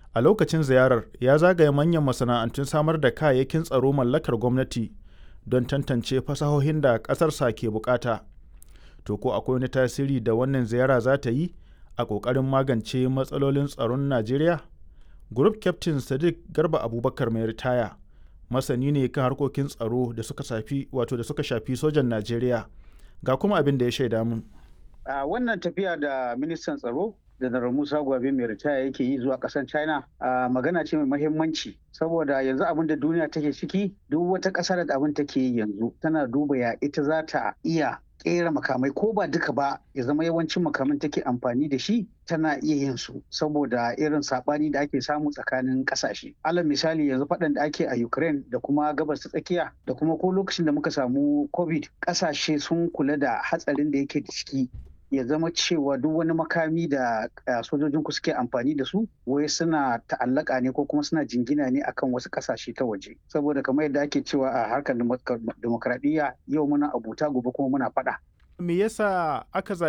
A lokacin ziyarar ya zagaya manyan masana'antun samar da kayayyakin tsaro mallakar gwamnati don tantance fasahohin da ƙasarsa ke bukata. To ko akwai wani tasiri da wannan ziyara za ta yi a ƙoƙarin magance matsalolin tsaron Najeriya? Group Captain Sadiq Garba Abubakar mai ritaya masani ne kan harkokin tsaro da suka shafi wato da suka shafi sojan Najeriya ga kuma abin da ya shaida mun. A wannan tafiya da ministan tsaro Janar Musa Gwabe mai ritaya yake yi zuwa ƙasar China a magana ce mai mahimmanci saboda yanzu abin da duniya take ciki duk wata ƙasa da abin take yi yanzu tana duba ya ita za ta iya kera makamai ko ba duka ba ya zama yawancin makaman take amfani da shi tana iya yin su saboda irin sabani da ake samu tsakanin kasashe alal misali yanzu faɗan da ake a ukraine da kuma gabas ta tsakiya da kuma ko lokacin da muka samu covid kasashe sun kula da hatsarin da yake da ciki ya zama cewa duk wani makami da sojojin ku suke amfani da su wai suna ta'allaka ne ko kuma suna jingina ne akan wasu kasashe ta waje saboda kamar yadda ake cewa a harkar demokradiyya yau muna abuta gobe kuma muna faɗa. me yasa aka